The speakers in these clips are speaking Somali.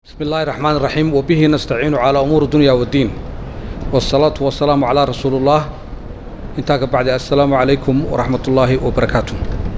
بسم الله الرحمن الرحيم وبه نستعين على أمور الدنيا والدين والصلاة والسلام على رسول الله انتاك بعد السلام عليكم ورحمة الله وبركاته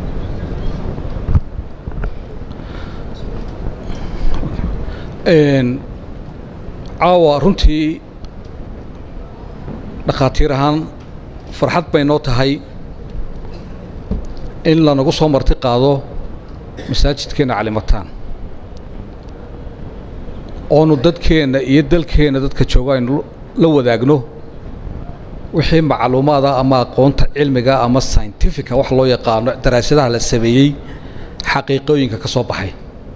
caawa runtii dhakhaatiir ahaan farxad bay noo tahay in lanagu soo marti qaado masaajidkeenna calimataan oonu dadkeenna iyo dalkeenna dadka jooga aynu la wadaagno wixii macluumaada ama aqoonta cilmiga ama scientifica wax loo yaqaano daraasadaha la sameeyey xaqiiqooyinka ka soo baxay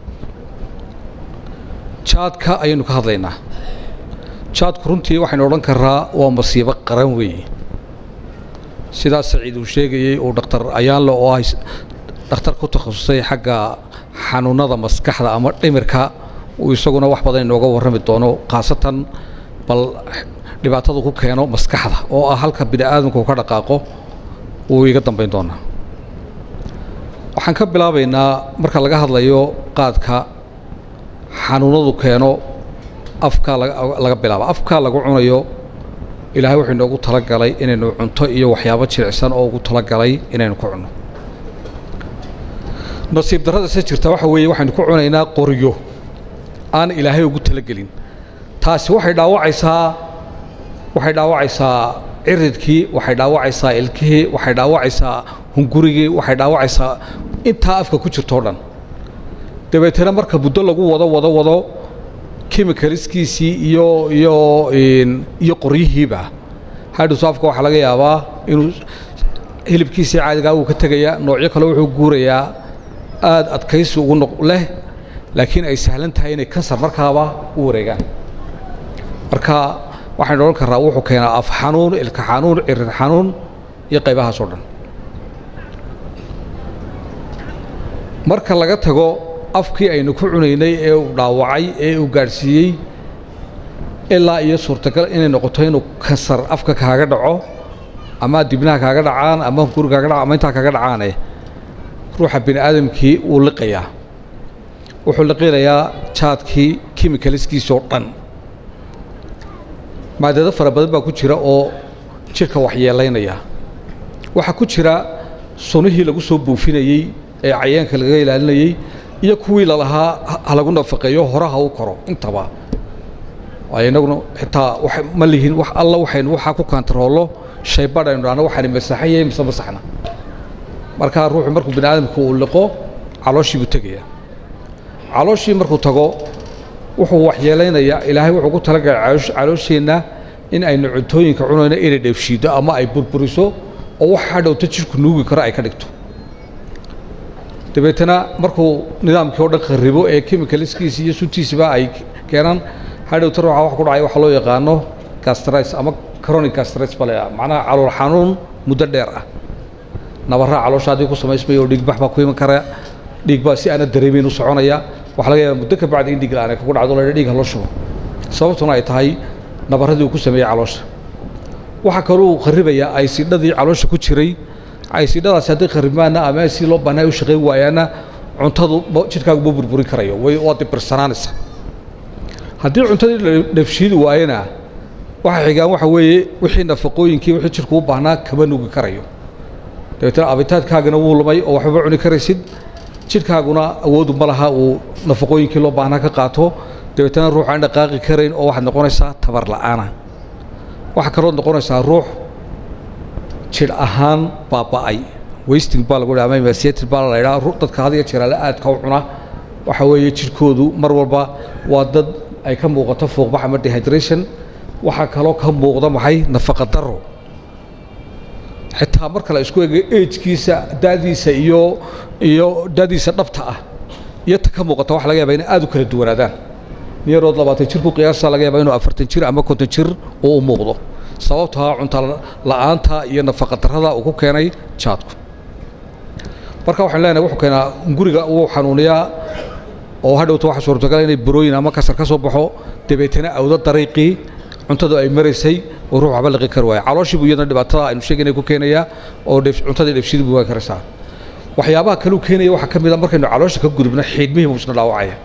jaadka ayaynu ka hadlaynaa jaadku runtii waxaynu odhan karaa waa masiibo qaran weeye sidaas saciid uu sheegayey uu dhakhtar ayaanle oo ah dhakhtar ku takhasusay xagga xanuunada maskaxda ama dhimirka uu isaguna wax badan inooga warrami doono khaasatan bal dhibaatadu ku keeno maskaxda oo ah halka bini aadamku ka dhaqaaqo wuu iga dambayn doonaa waxaan ka bilaabaynaa marka laga hadlayo qaadka xanuunadu keeno afkaa laga bilaaba afkaa lagu cunayo ilaahay wuxuu inoogu talagalay inaynu cunto iyo waxyaabo jilicsan oo ugu talagalay inaynu ku cunno nasiib darrada se jirta waxa weeye waxaynu ku cunaynaa qoryo aan ilaahay ugu talagelin taasi waxay dhaawacaysaa waxay dhaawacaysaa ciridkii waxay dhaawacaysaa ilkihii waxay dhaawacaysaa hungurigii waxay dhaawacaysaa intaa afka ku jirtoo dhan dabeetana marka muddo lagu wado wado wado kimikaliskiisii iyo iyo iyo qoryihiiba hadhowto afka waxaa laga yaabaa inuu hilibkiisii caadigaa uu ka tegayaa noocyo kale wuxuu guurayaa aada adkaysi ugu noq leh laakiin ay sahlan tahay inay kansar markaaba u wareegaan marka waxaynu odhan karraa wuxuu keenaa af xanuun ilka xanuun cirir xanuun iyo qaybahaas oo dhan marka laga tago afkii aynu ku cunaynay ee uu dhaawacay ee uu gaadhsiiyey ilaa iyo suurtagal inay noqoto inuu kansar afka kaaga dhaco ama dibnaha kaaga dhacaan ama hunguri kaaga dhaco ama intaa kaaga dhacaane ruuxa bini aadamkii wuu liqayaa wuxuu liqinayaa jaadkii kimikaliskiisoo dhan maadado fara badan baa ku jira oo jidhka waxyeelaynaya waxaa ku jira sunihii lagu soo buufinayey ee cayeenka laga ilaalinayey iyo kuwii lalahaa ha lagu nafaqeeyo horaha u koro intaba waayo innaguna xitaa ma lihin wax alla waxaynu waxaa ku kantaroollo shaybadh aynu dhahno waxaani masaxan yahay mise masaxna markaa ruuxu markuu bini aadamku uu liqo calooshii buu tegayaa calooshii markuu tago wuxuu waxyeelaynayaa ilaahay wuxuu ku talagalay caloosheenna in aynu cuntooyinka cunayno inay dheefshiiddo ama ay burburiso oo wax hadhowta jidhku nuugi karo ay ka dhigto dabeetana markuu nidaamkii oo dhan kharibo ee kimikaliskiisi iyo suntiisiba ay keenaan hadhowta ruuxa wax ku dhacay waxa loo yaqaano gastris ama chronic gastris bale macnaha calool xanuun muddo dheer ah nabarraa caloosha haddii ku samaysmaya oo dhiigbax baa ku iman kara dhiig baa si aana dareemeyn u soconaya waxaa laga yaaba muddo ka bacdi in dhiig la-aan ay kugu dhacdo la dhiig haloo shubo sababtuna ay tahay nabarradii uu ku sameeyey caloosha waxaa kaluu kharibayaa aysidhadii caloosha ku jiray aysidhadaasi hadday kharibaanna ama si loo bahnaa u shaqayn waayaanna cuntadu jidhkaagu ma burburin karayo way waa dibirsanaanaysa haddii cuntadii dheefshiidi waayana waxa xigaan waxa weeye wixii nafaqooyinkii wixii jidhku u baahnaa kama nugi karayo dabeetana abitaadkaagana wuu lumay oo waxbaba cuni karaysid jidhkaaguna awoodu ma laha uu nafaqooyinkii loo baahnaa ka qaato dabeetana ruux aan dhaqaaqi karayn oo waxaad noqonaysaa tabar la'aana waxaa kalood noqonaysaa ruux jidh ahaan baaba'ay wasting baa lagu ama emaciated baa la ydhaha dadka had iyo jeeraale aadka u cuna waxa weeye jidhkoodu mar walba waa dad ay ka muuqato fuuqbax ama dehydration waxaa kaloo ka muuqda maxay nafaqa daro xitaa marka la isku ego agkiisa da'diisa iyo iyo da'diisa dhabta ah iyo ta ka muuqata waxa laga yaba inay aad u kala duwanaadaan niyarood labaatan jir ku qiyaasa laga yaaba inuu afartan jir ama konton jir uu u muuqdo sababtaa cunta la'aanta iyo nafaqa darrada uu ku keenay jaadku marka waxaan leenahay wuxuu keenaa guriga wuu xanuuniyaa oo hadhowta waxa suurtagal inay burooyin ama kasar ka soo baxo dabeetana awdo dariiqii cuntadu ay maraysay oo ruux waxba liqi kari waaya calooshii buu iyadana dhibaatada aynu sheegaynay ku keenayaa oo cuntadii dheefshidii buu waan karaysaa waxyaabaha kaleu keenaya waxaa ka mid a markaynu caloosha ka gudubno xiidmihii buu isna dhaawacaya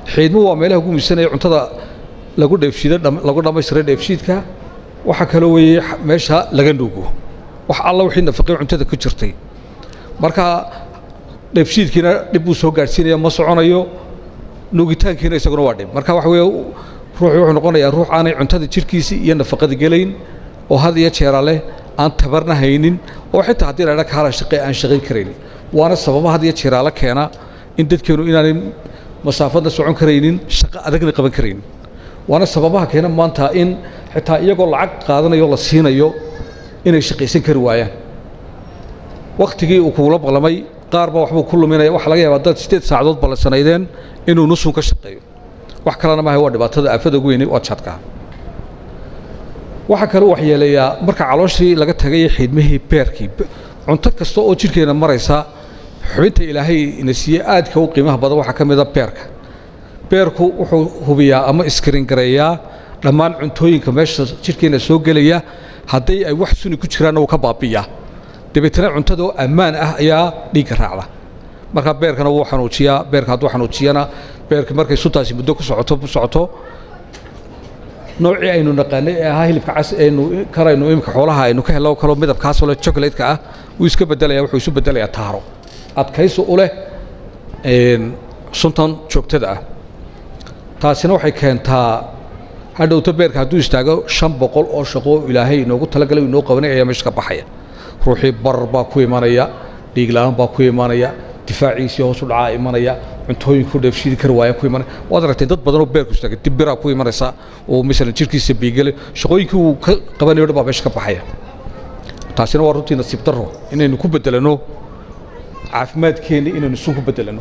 xiidmo waa meelaha ugu muhiimsanaya cuntada lagu dheefshiido lagu dhammaystiray dheefshiidka waxaa kaloo weeye meesha laga nuugo wax alla wixii nafaqay cuntada ku jirtay marka dheefshiidkiina dhib buu soo gaadhsiinaya ma soconayo nuugitaankiina isaguna waa dhib marka waxa weeye ruuxu wuxuu noqonayaa ruux aanay cuntada jirhkiisii iyo nafaqada gelayn oo had iyo jeera leh aan tabarna haynin oo xitaa haddii la dha kaala shaqe aan shaqayn karayn waana sababa had iyo jeeraala keena in dadkeenu inaanay masaafadna socon karaynin shaqo adagna qaban karaynin waana sababaha keena maanta in xitaa iyagoo lacag qaadanayo la siinayo inay shaqaysan kari waayaan wakhtigii uu kugula ballamay qaar baa waxbuu ku luminaya waxa laga yaabaa dad siddeed saacadood ballansanaydeen inuu nusun ka shaqeeyo wax kalena maaha waa dhibaatada aafada ugu weyni waa jadkaa waxaa kaloo waxyeeleeyaa marka calooshii laga tagay xiidmihii beerkii cunto kasta oo jidhkeena maraysa xubinta ilaahay ina siiyey aadka u qiimaha badan waxaa ka mida beerka beerku wuxuu hubiyaa ama iskringareeyaa dhammaan cuntooyinka meesha jidhkeena soo gelaya hadday ay wax suni ku jiraanna wuu ka baabi'iyaa dabeetana cuntada oo ammaan ah ayaa dhiigga raacda markaa beerkana wuu xanuujiyaa beerka hadduu xanuujiyana beerka markay suntaasi muddo ku socoto ku socoto noocii aynu naqaanay ee ahaa hilibka cas aynu karaynu imika xoolaha aynu ka hello kaloo midabkaasoo leh chocolate-ka ah wuu iska beddelaya wuxuu isu beddelayaa taaro adkaysi u leh suntan joogtada ah taasina waxay keentaa hadhowto beerka hadduu istaago shan boqol oo shaqo ilaahay inoogu talagalay inoo qabanay ayaa meesha ka baxaya ruuxii barar baa ku imanaya dhiigla-aan baa ku imanaya difaaciisii hoos u dhacaa imanaya cuntooyinku dheefshiidi kari waaya ku imanaya waad aragtay dad badan oo beerku istaagay dibbiraa ku imanaysa oo masalan jirkiisa biigale shaqooyinkii uu ka qabanayo dhan baa meesha ka baxaya taasina waa runtii nasiib darro inaynu ku beddelano caafimaadkeenna inaynu sun ku beddelano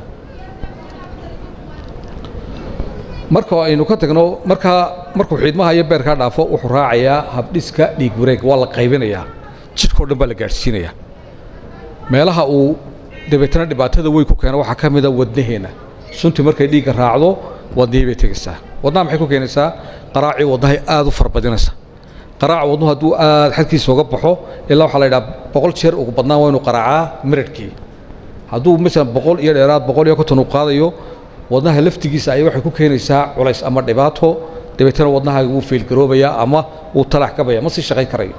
marka aynu ka tagno markaa markuu xiidmaha iyo beerkaa dhaafo wuxuu raacayaa habdhiska dhiig wareeg waa la qaybinayaa jidhkao dhan baa la gaadhsiinayaa meelaha uu dabeetana dhibaatada weyn ku keeno waxaa ka mida wadnaheenna suntii markay dhiigga raacdo wadnihii bay tegaysaa wadnaha maxay ku keenaysaa qaraacii wadnahay aad u farbadinaysa qaraaca wadnuhu hadduu aad xadkiisa uga baxo ilaa waxaa la yidhaha boqol jeer ugu badnaan waa inuu qaraacaa miradhkii hadduu masalan boqol iyo dheeraad boqol iyo konton uu qaadayo wadnaha laftigiisa ayay waxay ku keenaysaa culays ama dhibaato dabeetana wadnahaaga wuu feelgaroobayaa ama wuu talax kabaya ma sii shaqayn karayo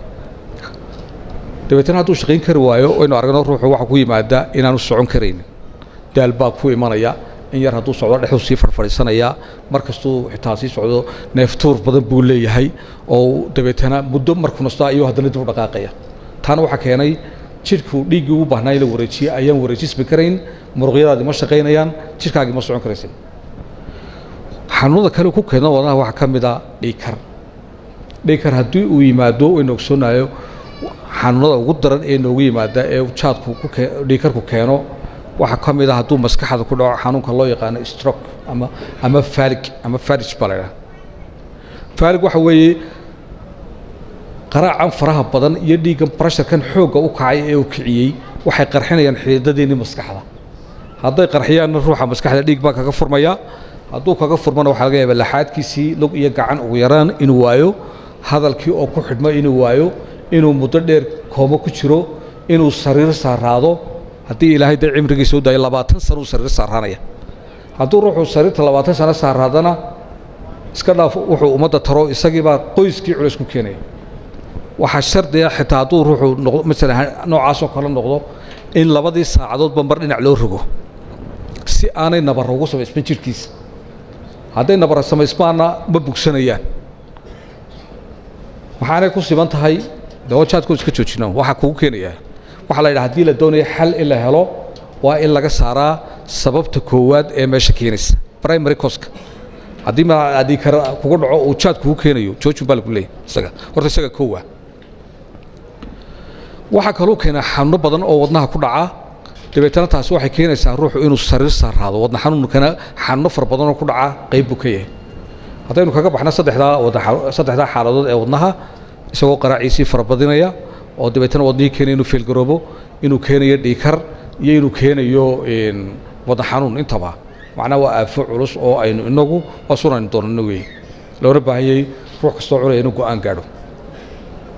dabeetana hadduu shaqayn kari waayo waynu aragno ruuxu waxa ku yimaada inaanu socon karaynin daal baa ku imanaya in yar hadduu socdo dhexuu sii farfadhiisanayaa mar kastuu xitaa sii socdo neeftuur badan buu leeyahay oo dabeetana muddo markuu nasto ayuu haddana dib u dhaqaaqaya taana waxaa keenay jidhku dhiiggii ugu baahnaa in la wareejiye ayaan wareejismi karayn muruqyadaadii ma shaqaynayaan jidhkaagii ma socon karaysin xanuunada kale ku keena wadnaha waxaa ka mid a dhiikar dhiikar haddii uu yimaado waynu ogsoonayo xanuunada ugu daran ee noogu yimaada ee jaadku dhiikarku keeno waxaa ka mid a hadduu maskaxda ku dhaco xanuunka loo yaqaano stroke ama ama falig ama farij baa la ydhaha falig waxa weeye qaraacan faraha badan iyo dhiiggan barasharkan xoogga u kacay ee uu kiciyey waxay qarxinayaan xididadiinii maskaxda hadday qarxiyaanna ruuxa maskaxda dhiig baa kaga furmaya hadduu kaga furmana waxaa laga yaaba laxaadkiisii lug iyo gacan ugu yaraan inuu waayo hadalkii oo ku xidhmo inuu waayo inuu muddo dheer koomo ku jiro inuu sariir saaraado haddii ilaahay dee cimrigiisa u daayo labaatan sano uu sariir saaraanaya hadduu ruuxuu sariirta labaatan sano saaraadana iska dhaaf wuxuu ummadda taro isagiibaa qoyskii culays ku keenaya waxaa shardiga xitaa hadduu ruuxuu noqdo masalan noocaasoo kale noqdo in labadii saacadoodba mar dhinac loo rogo si aanay nabarra ugu samaysman jidhkiisa hadday nabarra samaysmaanna ma bugsanayaan waxaanay ku siban tahay dawajaadku iska joojinaan waxaa kugu keenayaa waxaa la yidhaha hadii la doonayo xal in la helo waa in laga saaraa sababta koowaad ee meesha keenaysa primary coska haddii ma haddii kara kugu dhaco uu jaad kugu keenayo joojin baa lagu leeyahy isaga horta isaga koowa waxaa kaloo keenaa xanuuno badan oo wadnaha ku dhaca dabeetana taasi waxay keenaysaa ruuxu inuu sariir saaraado wadna xanuunkana xanuuno fara badanoo ku dhaca qayb buu ka yahay haddaynu kaga baxna saddexdaa wadna saddexdaa xaaladood ee wadnaha isagoo qaraaciisii farabadinaya oo dabeetana wadnihii keenaya inuu feelgaroobo inuu keenayo dhiikar iyo inuu keenayo wadna xanuun intaba macnaha waa aafo culus oo aynu inagu waa sunaynu doonano weeye loona baahanyay ruux kastoo cunaya inuu go-aan gaadho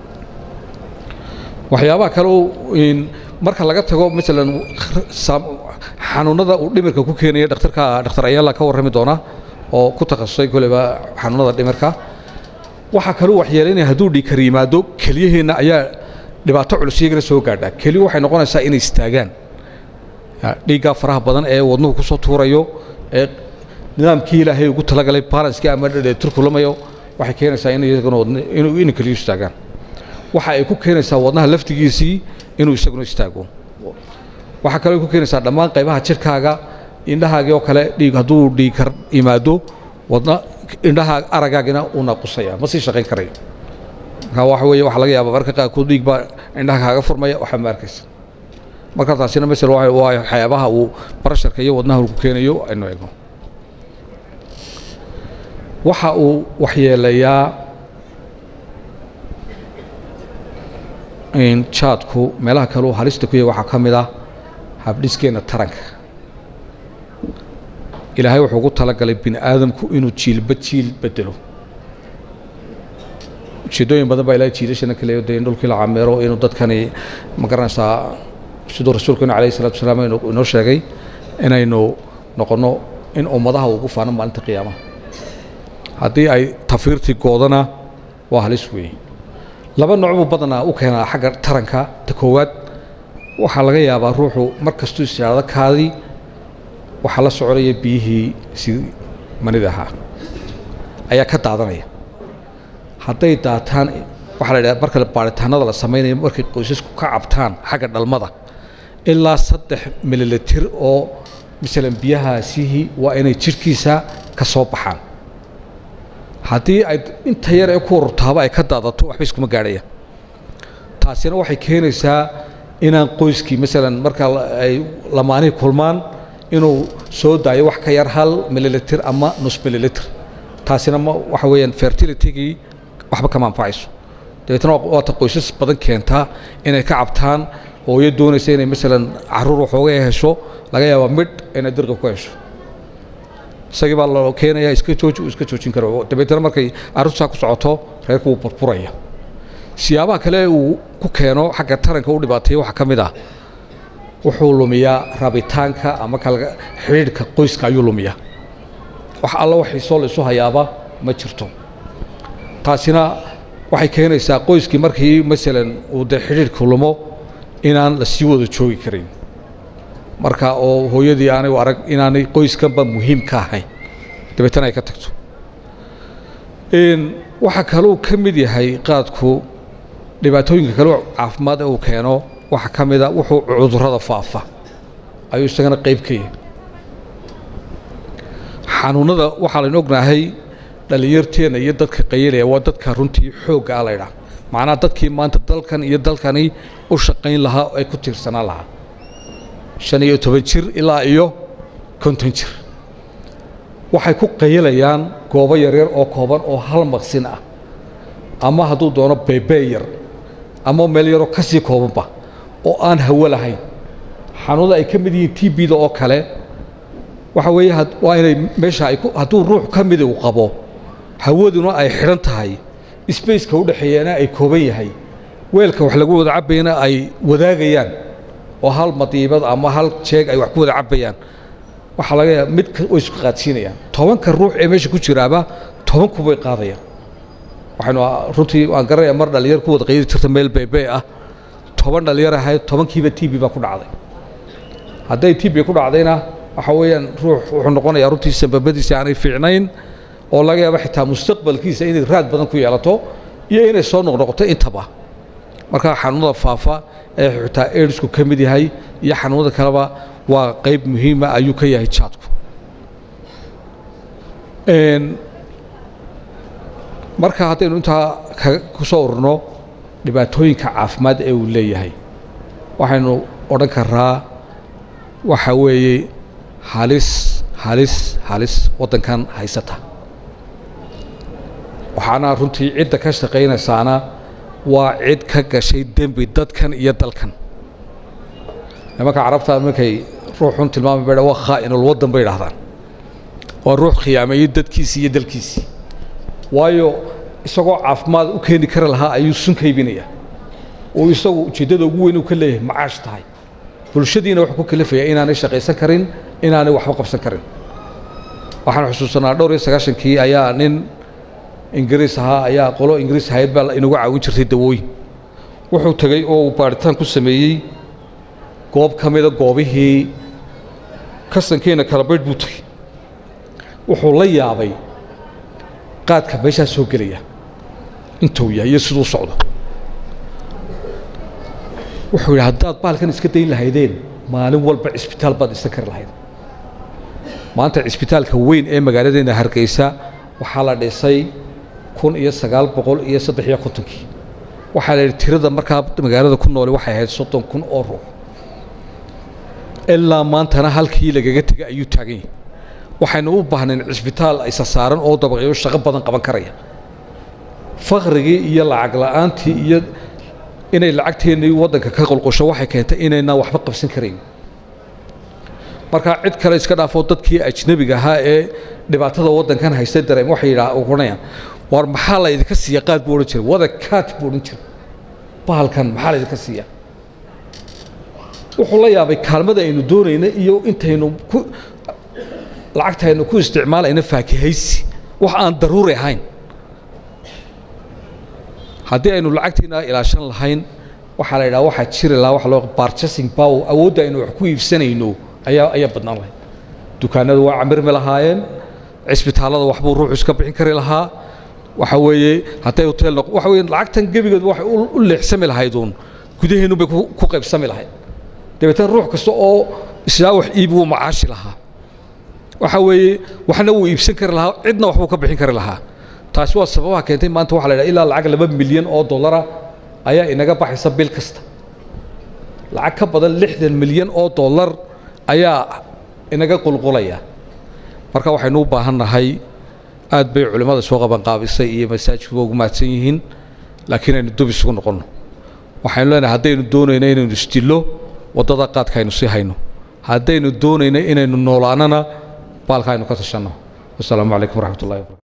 waxyaabaha kale marka laga tago masalan xanuunada uu dhimirka ku keenaya dhakhtarka dhakhtar ayaala ka warrami doona oo ku takhasusay koleba xanuunada dhimirka waxaa kaluu waxyeelaynaya hadduu dhiikar yimaado keliyaheenna ayaa dhibaato culus iyagana soo gaadha keliyu waxay noqonaysaa inay istaagaan dhiiggaa faraha badan ee wadnuhu ku soo tuurayo ee nidaamkii ilaahay ugu talagalay balanskii ama turkulamayo waxay keenaysaa in iyaguna inay keliyu istaagaan waxa ay ku keenaysaa wadnaha laftigiisii inuu isaguna istaago waxaa kaloo ku keenaysaa dhammaan qaybaha jirkaaga indhahaagii oo kale dhiig hadduu dhiigkar yimaado wadna indhaha aragaagina uu naaqusaya ma sii shaqayn karayo marka waxa weeye waxaa laga yaabaa marka qaarkood dhiig baa indhaha kaaga furmaya waxaa ma arkaysa marka taasina masel waa waxyaabaha uu barasharka iyo wadnaha ku keenayo aynu eegno waxa uu waxyeelayaa jaadku meelaha kale uu halista ku yahay waxaa ka mid ah habdhiskeenna taranka ilaahay wuxuu ugu talagalay bini aadamku inuu jiilba jiil bedelo ujeedooyin badan baa ilahay jiilashana ka leeyo dee in dhulkii la cameero inuu dadkani ma garanaysaa siduu rasuulkeenu calayhi salatu wasalaam inoo sheegay inaynu noqonno in ummadaha ugu faano maalinta qiyaamaha haddii ay tafiirtii goodana waa halis weeye laba nooc buu badanaa u keenaa xagga taranka ta koowaad waxaa laga yaabaa ruuxu mar kastuu ishaado kaadii waxaa la soconaya biyihii si manida ahaa ayaa ka daadanaya hadday daataan waxaa la idhaha marka baaritaanada la samaynayo markay qoysasku ka cabtaan xagga dhalmada ilaa saddex mililitir oo masalan biyahaasihii waa inay jidhkiisa ka soo baxaan haddii ay inta yar ee ku ururtaaba ay ka daadato waxba iskuma gaadhayaan taasina waxay keenaysaa inaan qoyskii masalan marka ay lamaanihii kulmaan inuu soo daayo wax ka yar hal mililitir ama nus mililitir taasina ma waxa weeyaan fertilitygii waxba kama anfacayso dabeetna waata qoysas badan keentaa inay ka cabtaan hooyo doonaysa inay masalan caruur waxooga hesho laga yaabaa midh inay dirqa ku hesho isagii baa loo keenaya iska jooji uu iska joojin karo dabeetna markay carruurtaa ku socoto reerku wuu burburaya siyaabaha kale uu ku keeno xagga taranka u dhibaateeya waxaa ka mid ah wuxuu lumiyaa rabitaanka ama kal xidhiidhka qoyska ayuu lumiyaa wax alla waxiisoo la isu hayaaba ma jirto taasina waxay keenaysaa qoyskii markii masalan uu dee xidhiidhka lumo inaan la sii wada joogi karin marka oo hooyadii aanay arag inaanay qoyskanba muhiim ka ahayn dabeetana ay ka tagto waxaa kaluu ka mid yahay qaadku dhibaatooyinka kale caafimaad ee uu keeno waxaa ka mid a wuxuu cudurrada faafa ayuu isagana qayb ka yahay xanuunada waxaa laynu ognahay dhallinyarteenna iyo dadka qayalaya waa dadka runtii xoogga a laydhaah macnaha dadkii maanta dalkan iyo dalkani u shaqayn lahaa ay ku tiirsanaan lahaa shan iyo toban jir ilaa iyo konton jir waxay ku qayalayaan goobo yaryar oo kooban oo hal maqsin ah ama hadduu doono beebee yar ama meel yaroo ka sii koobanba oo aan hawo lahayn xanuunada ay ka mid yihiin t b-da oo kale waxa weeye waa inay meesha ay hadduu ruux ka midi uu qabo hawaduna ay xidhan tahay spaceka u dhexeeyana ay kooban yahay weelka wax lagu wada cabbayana ay wadaagayaan oo hal madiibad ama hal jeeg ay wax ku wada cabbayaan waxaa laga yaaba mid way isku qaadsiinayaan tobanka ruux ee meesha ku jiraaba toban kubay qaadayaan waxaynu runtii waan garanayaa mar dhalinyar ku wada qaydi jirta meel beebee ah toban dhalinyar ahayd tobankiiba t b baa ku dhacday hadday t b ku dhacdayna waxa weeyaan ruux wuxuu noqonayaa runtii sababadiisa aanay fiicnayn oo laga yaabo xitaa mustaqbalkiisa inay raad badan ku yeelato iyo inay soo noqnoqoto intaba marka xanuunada faafa ee xitaa aidsku ka mid yahay iyo xanuunada kaleba waa qayb muhiima ayuu ka yahay jaadku marka haddaynu intaa ku soo ururno dhibaatooyinka caafimaad ee uu leeyahay waxaynu odhan karaa waxa weeye halis halis halis waddankan haysata waxaana runtii cidda ka shaqaynaysaana waa cid ka gashay dembi dadkan iyo dalkan nimanka carabta markay ruuxun tilmaami ba waa khaa'inul waddan bay idhahdaan waa ruux khiyaameeyey dadkiisii iyo dalkiisii waayo isagoo caafimaad u keeni kari lahaa ayuu sun ka iibinaya oo isagu ujeeddada ugu weyn uu ka leeyahay macaash tahay bulshadiina wuxuu ku kalifaya inaanay shaqaysan karin inaanay waxba qabsan karin waxaan xusuusanaa dhowr iyo sagaashankii ayaa nin ingiriis ahaa ayaa qolo ingiriis ahayd baa inagu caawin jirtay dawooyin wuxuu tegey oo uu baadhitaan ku sameeyey goob ka mida goobihii kasankeena kalabaydh buu tegey wuxuu la yaabay qaadka meeshaa soo gelaya intuu yahay iyo siduu socdo wuxuu yidhi haddaad baalkan iska dayn lahaydeen maalin walba cisbitaal baad dhisan kari lahayd maanta cisbitaalka weyn ee magaaladeena hargeysa waxaa la dhisay kun iyo sagaal boqol iyo saddex iyo kontonkii waxaa la yidhi tirada markaa magaalada ku noole waxay ahayd soddon kun oo ruux ilaa maantana halkii lagaga tegay ayuu taagan yahay waxaynu u baahnayn cisbitaal isa saaran oo dabaqyo shaqo badan qaban karaya fakhrigii iyo lacag la'aantii iyo inay lacagteennii waddanka ka qolqosho waxay keentay inaynaan waxba qabsan karayn markaa cid kale iska dhaafoo dadkii ajnebiga ahaa ee dhibaatada waddankan haystay dareem waxay yidhaa oranayaan war maxaa la idinka siiya qaad buu odhan jiray wada kaat buu odhan jiray bahalkan maxaa la idinka siiya wuxuu la yaabay kaalmada aynu doonayna iyo intaynu ku lacagtaynu ku isticmaalayna faakihaysi wax aan daruuri ahayn haddii aynu lacagteena ilaashan lahayn waxaa la yidhaha waxaa jiri lahaa waxa loo barchasing power awoodda aynu wax ku iibsanayno ayaa ayaa badnaan lahayd dukaanadu waa camirmi lahaayeen cisbitaallada waxbuu ruuxu iska bixin kari lahaa waxa weeye hadday hotel noq waxa weeye lacagtan gebigeedu waxay u leexsami lahayd uun gudaheennu bay ku qaybsami lahayd dabeetana ruux kasta oo islaa wax iibi wuu macaashi lahaa waxa weeye waxna wuu iibsan kari lahaa cidna waxbuu ka bixin kari lahaa taasi waa sababaha keentay maanta waxa la yidhaha ilaa lacag laba milyan oo dollara ayaa inaga baxaysa bil kasta lacag ka badan lixdan milyan oo dollar ayaa inaga qulqulaya marka waxaynu u baahan nahay aad bay culimmada soo qabanqaabisay iyo masaajidkuba ugu mahadsan yihiin laakiin aynu dub isugu noqonno waxaynu leenahay haddaynu doonayno inaynu isdillo waddada qaadka aynu sii hayno haddaynu doonayno inaynu noolaanana baalka aynu ka tashanno wasalaamu calaykum waraxmat ullahi wabarakatu